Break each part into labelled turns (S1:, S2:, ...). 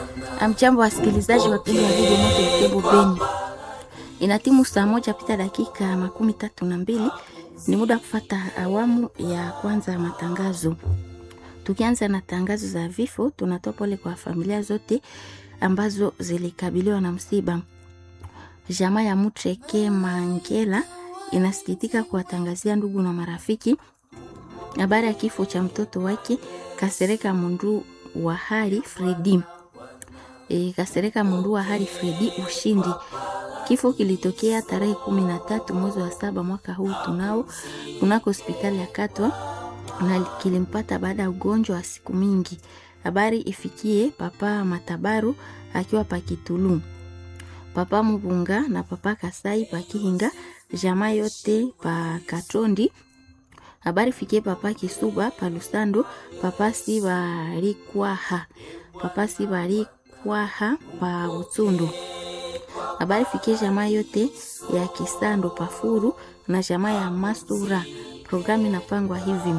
S1: Amjambo wasikilizaji wapendwa wa redio Moto Butembo Beni, ina timu saa moja pita dakika makumi tatu na mbili. Ni muda kufata awamu ya kwanza ya matangazo. Tukianza na tangazo za vifo, tunatoa pole kwa familia zote ambazo zilikabiliwa na msiba. Jamaa ya Mutreke Mangela inasikitika kuwatangazia ndugu na marafiki habari ya kifo cha mtoto wake Kasereka Mundu wa Hali Fredi. E, Kasereka Mundu wa Hali Fredi Ushindi. Kifo kilitokea tarehe kumi na tatu mwezi wa saba mwaka huu tunao kunako hospitali ya Katwa na kilimpata baada ya ugonjwa wa siku mingi. Habari ifikie papa Matabaru akiwa Pakitulu, papa Mubunga na papa Kasai Pakihinga, jamaa yote pa Katondi. Habari fikie papa Kisuba pa Lusando, papa Sibarikwaha, papa Sibarikwaha pa Utsundu. Habari fikie jamaa yote ya Kisando Pafuru na jamaa ya Masura. Programu inapangwa hivi: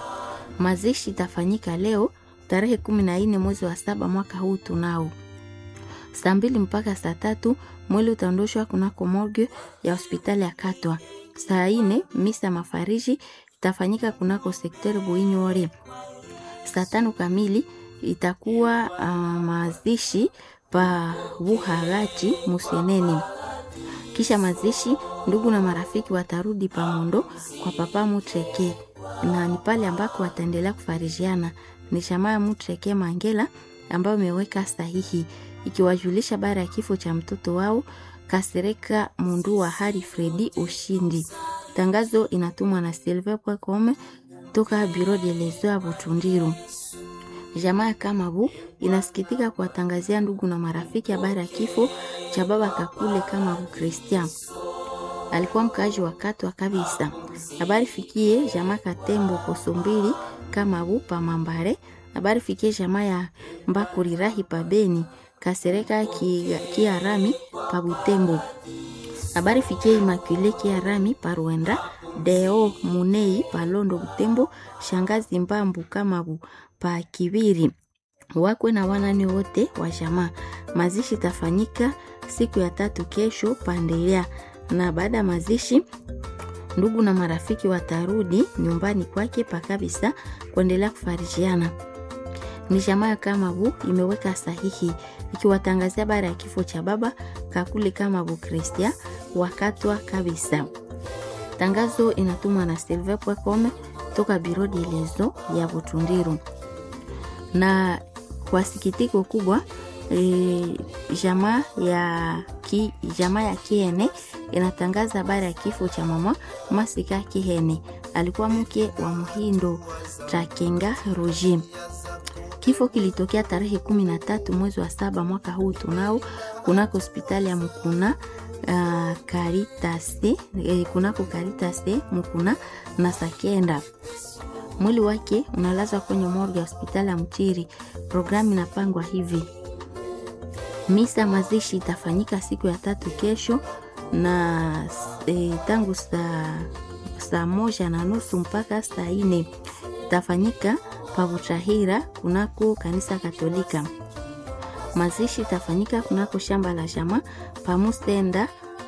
S1: mazishi itafanyika leo tarehe kumi na nne mwezi wa saba mwaka huu tunao saa mbili mpaka saa tatu. Mwili utaondoshwa kunako morgue ya hospitali ya Katwa. Saa ine misa mafariji itafanyika kunako sekteri Buinyore. Saa tano kamili itakuwa uh, mazishi pa Buhagati Musenene. Kisha mazishi, ndugu na marafiki watarudi pamondo kwa papa Mutreke, na ni pale ambako wataendelea kufarijiana. Ni jamaa ya Mutreke Mangela ambayo imeweka sahihi ikiwajulisha bara ya kifo cha mtoto wao Kasereka Mundu wa Hari Fredi Ushindi. Tangazo inatumwa na Silver Pwakome toka Biro de Lezo ya Butundiru. Jamaa ya Kamabu inasikitika kuwatangazia ndugu na marafiki habari ya kifo cha baba Kakule Kamabu Christian. Alikuwa mkaaji wa Katwa kabisa. Habari fikie jamaa Katembo Kosombili Kamabu pa Mambare. Habari fikie jamaa ya Mbakurirahi pa Beni Kasereka Kiarami pa Butembo. Habari fikie Imakule Kiarami pa Rwanda. Deo Munei pa Londo Butembo. Shangazi Mbambu Kamabu pa Kibiri wakwe na wanani wote wa jamaa. Mazishi tafanyika siku ya tatu kesho Pandelea, na baada ya mazishi ndugu na marafiki watarudi nyumbani kwake pa kabisa kuendelea kufarijiana. Ni jamaa ya Kamabu imeweka sahihi ikiwatangazia bara ya kifo cha baba Kakule Kamabu Kristia wakatwa kabisa. Tangazo inatumwa na Silver Pwekome toka Biro de Lezo ya Butundiru na kwa sikitiko kubwa e, jamaa ya ki, jamaa ya Kiene inatangaza habari ya kifo cha mama Masika Kihene, alikuwa mke wa Muhindo Trakenga Roji. Kifo kilitokea tarehe kumi na tatu mwezi wa saba mwaka huu tunao kunako hospitali ya Mukuna uh, Karitase eh, kunako Karitase Mukuna na Sakenda mwili wake unalazwa kwenye morgue ya hospitali ya Mchiri. Programu inapangwa hivi: misa mazishi itafanyika siku ya tatu kesho na e, tangu saa saa moja na nusu mpaka saa ine itafanyika Pavutahira kunako kanisa Katolika. Mazishi itafanyika kunako shamba la jamaa Pamusenda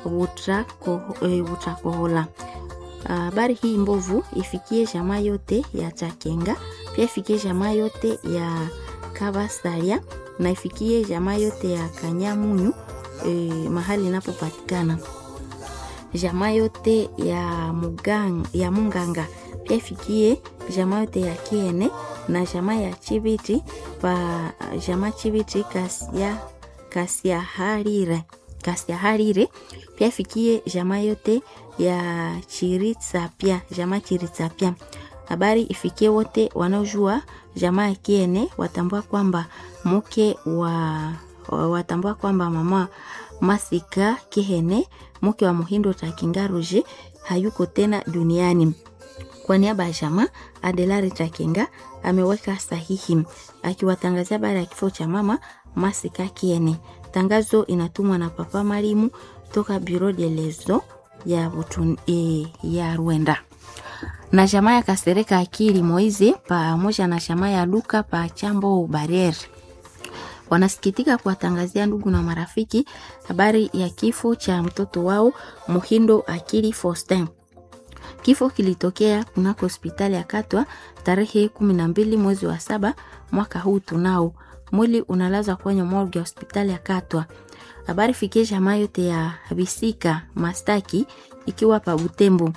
S1: Butakohola. Habari uh, hii mbovu ifikie jamaa yote ya Chakenga, pia ifikie jamaa yote ya Kabasaria na ifikie jamaa yote ya Kanyamunyu eh, mahali inapopatikana jamaa yote ya Mugang, ya Munganga, pia ifikie jamaa yote ya Kiene na jamaa ya Chibiti pa jamaa Chibiti kasia kasia harire kasia harire, pia ifikie jamaa yote ya Chiritsapia jamaa Chiritsapia. Habari ifikie wote wanaojua jamaa ya Kiene watambua kwamba mke wa watambua kwamba mama Masika Kihene mke wa Muhindo Takingaruje hayuko tena duniani. Kwa niaba ya jamaa Adelari Takinga ameweka sahihi akiwatangazia baada ya kifo cha mama Masika Kiene. Tangazo inatumwa na Papa Marimu toka Bureau de Lezo ya, Butun, e, ya Rwanda na jamaa ya Kasereka Akili Moize pamoja na jamaa ya Luka pa Chambo Barriere wanasikitika kuwatangazia ndugu na marafiki habari ya kifo cha mtoto wao Muhindo Akili Faustin. Kifo kilitokea kunako hospitali ya Katwa tarehe kumi na mbili mwezi wa saba mwaka huu tunao. Mwili unalazwa kwenye morgue ya hospitali ya Katwa. Habari fikie jamaa yote ya Bisika Mastaki ikiwa pa Butembo.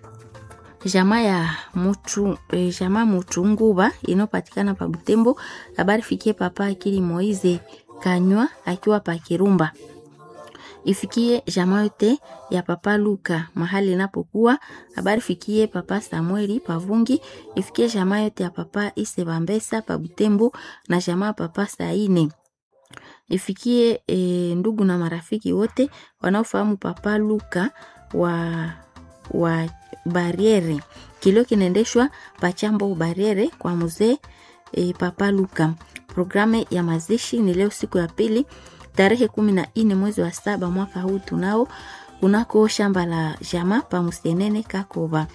S1: Jamaa ya mutu, eh, jamaa Mutunguba inayopatikana pa Butembo. Habari fikie papa Akili Moize Kanywa akiwa pa Kirumba ifikie jamaa yote ya papa Luka mahali inapokuwa. Habari fikie papa Samueli Pavungi, ifikie jamaa yote ya papa Ise Bambesa pa Butembo na jamaa papa Saine, ifikie e, ndugu na marafiki wote wanaofahamu papa Luka wa wa Bariere. Kilio kinaendeshwa pachambo Bariere kwa mzee e, papa Luka. Programu ya mazishi ni leo siku ya pili tarehe kumi na nne mwezi wa saba mwaka huu tunao kunako shamba la jama pa Musenene Kakoba.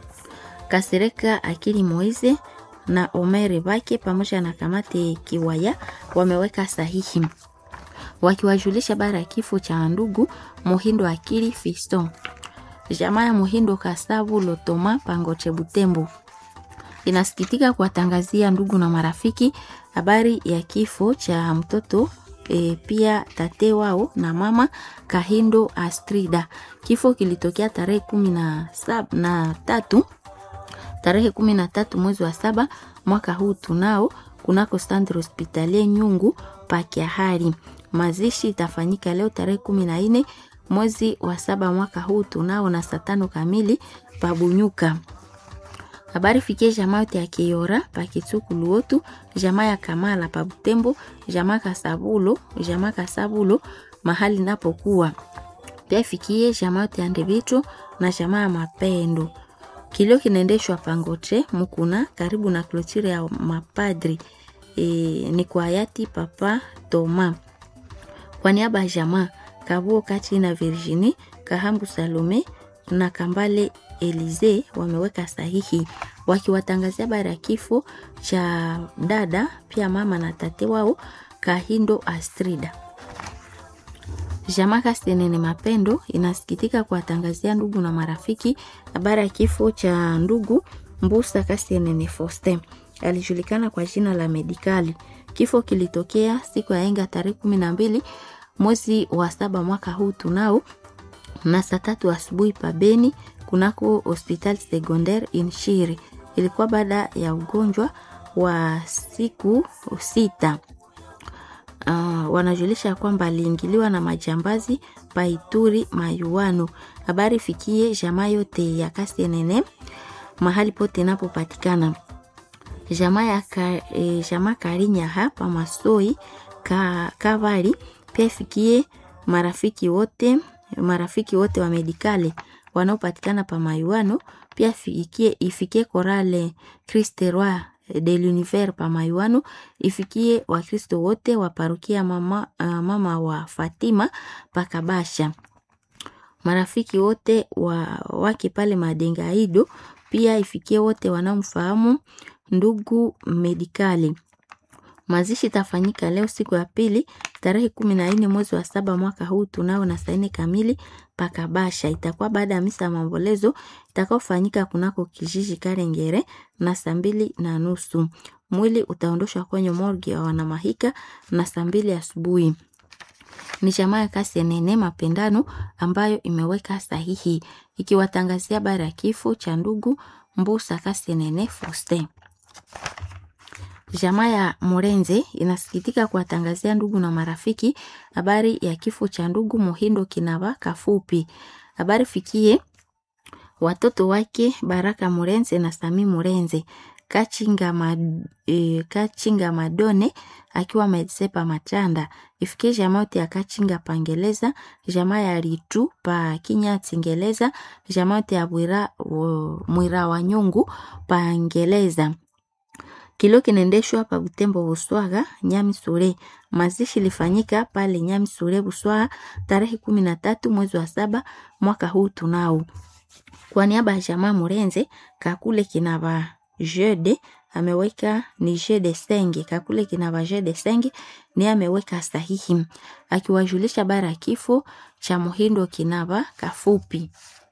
S1: Kasereka Akili Moize na Omere Bake pamoja na kamati Kiwaya wameweka sahihi wakiwajulisha bara ya kifo cha ndugu Muhindo Akili Fiston. Jamaa ya Muhindo Kasavu Lotoma Pangoche Butembo inasikitika kuwatangazia ndugu na marafiki habari ya kifo cha mtoto e, pia tate wao na mama Kahindo Astrida. Kifo kilitokea tarehe kumi na sab, na tatu tarehe kumi na tatu mwezi wa saba mwaka huu tunao kunako Standard Hospitalie Nyungu Pakiahari. Mazishi itafanyika leo tarehe kumi na nne mwezi wa saba mwaka huu tunao na saa tano kamili Pabunyuka. Habari fikie jamaa yote ya Kiora pa Kitsuku Luotu, jamaa ya Kamala pa Butembo, jamaa Kasabulo, jamaa Kasabulo mahali napokuwa. Pia fikie jamaa yote ya Ndebito na jamaa ya Mapendo. Kilio kinaendeshwa Pangoche Mukuna karibu na klotire ya mapadri. E, ni kwa hayati Papa Toma. Kwa niaba ya jamaa Kabuo Kati na Virginie Kahambu Salome na Kambale Elize wameweka sahihi wakiwatangazia habari ya kifo cha dada pia mama na tate wao Kahindo Astrida. Jamaa Kastenene Mapendo inasikitika kuwatangazia ndugu na marafiki habari ya kifo cha ndugu Mbusa Kastenene Faustin, alijulikana kwa jina la Medikali. Kifo kilitokea siku ya enga tarehe kumi na mbili mwezi wa saba mwaka huu tunao na saa tatu asubuhi pabeni kunako hospital secondaire Inshiri. Ilikuwa baada ya ugonjwa wa siku sita. Uh, wanajulisha kwamba aliingiliwa na majambazi paituri mayuano. Habari fikie jamaa yote ya Kasenene mahali pote inapopatikana jamaa ya ka, e, jamaa Karinya hapa Masoi ka, Kavari pia ifikie marafiki wote marafiki wote wa medikali wanaopatikana pa Mayuano, pia ifikie, ifikie korale Christe Roi de l'Univers pa Mayuano, ifikie Wakristo wote wa parokia mama, uh, mama wa Fatima pa Kabasha, marafiki wote wa wake pale Madengaido, pia ifikie wote wanaomfahamu ndugu medikali. Mazishi itafanyika leo siku ya pili tarehe kumi na nne mwezi wa saba mwaka huu tunao na saa nne kamili pakabasha. Itakuwa baada ya misa ya maombolezo itakaofanyika kunako kijiji Karengere na saa mbili na nusu. Mwili utaondoshwa kwenye morgi ya wanamahika na saa mbili asubuhi. Ni jamaa ya Kasenene Mapendano ambayo imeweka sahihi ikiwatangazia habari ya kifo cha ndugu Mbusa Kasenene Faustin. Jamaa ya Morenze inasikitika kuwatangazia ndugu na marafiki habari ya kifo cha ndugu Muhindo Kinaba Kafupi. Habari fikie watoto wake Baraka Morenze na Sami Morenze, Kachinga, mad, e, Kachinga Madone akiwa Medsepa Machanda. Ifikie jamaa yote ya Kachinga Pangeleza, jamaa ya Ritu pa Kinya Tingeleza, jamaa yote ya Mwira, Mwira wa Nyungu Pangeleza. Kilio kinaendeshwa pa Butembo Buswaga Nyami Sure. Mazishi ilifanyika pale Nyami Sure Buswaga tarehe kumi na tatu mwezi wa saba mwaka huu tunao. Kwa niaba ya jamaa Murenze Kakule Kinaba Jede ameweka ni je de senge kakule kinava je de senge ni ameweka sahihi akiwajulisha bara ya kifo cha Muhindo Kinava Kafupi.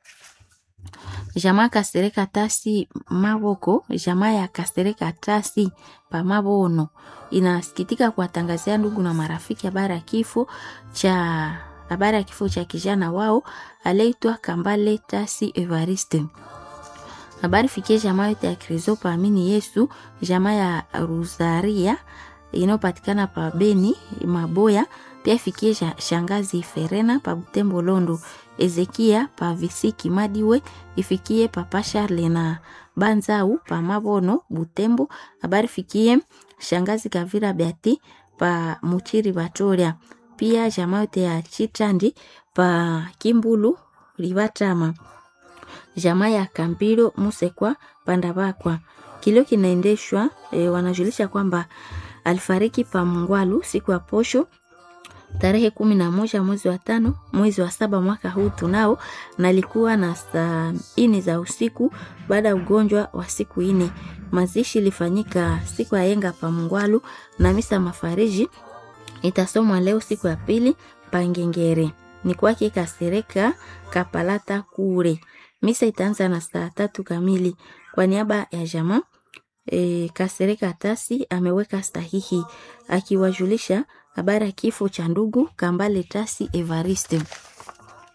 S1: Jamaa Kasereka Tasi Maboko, jamaa ya Kasereka Tasi pa Mabono inasikitika kuwatangazia ndugu na marafiki habari ya kifo cha habari ya kifo cha kijana wao aliyeitwa Kambale Tasi Evariste. Habari fikie jamaa yote ya Kristo paamini Yesu, jamaa ya Rosaria inayopatikana pa Beni Maboya, pia ifikie shangazi Ferena pa Butembo Londo, Ezekia pa Visiki Madiwe, ifikie papa Charle na Banzau pa Mabono Butembo. Habari fikie shangazi Kavira Beati pa Muchiri Batoria, pia jamaa yote ya Chitandi pa Kimbulu Libatama jamaa ya Kambiro Musekwa Pandabakwa. Kilio kinaendeshwa e, wanajulisha kwamba alifariki pa Mungwalu siku ya posho tarehe kumi na moja mwezi wa tano mwezi wa saba mwaka huu tunao, na alikuwa na saa ine za usiku baada ya ugonjwa wa siku ine. Mazishi ilifanyika siku ya yenga pa Mungwalu na misa mafariji itasomwa leo siku ya pili Pangengere ni kwake Kasereka Kapalata kure Misa itaanza na saa tatu kamili. Kwa niaba ya jamaa e, Kasereka Tasi ameweka sahihi akiwajulisha habari ya kifo cha ndugu Kambale Tasi Evariste.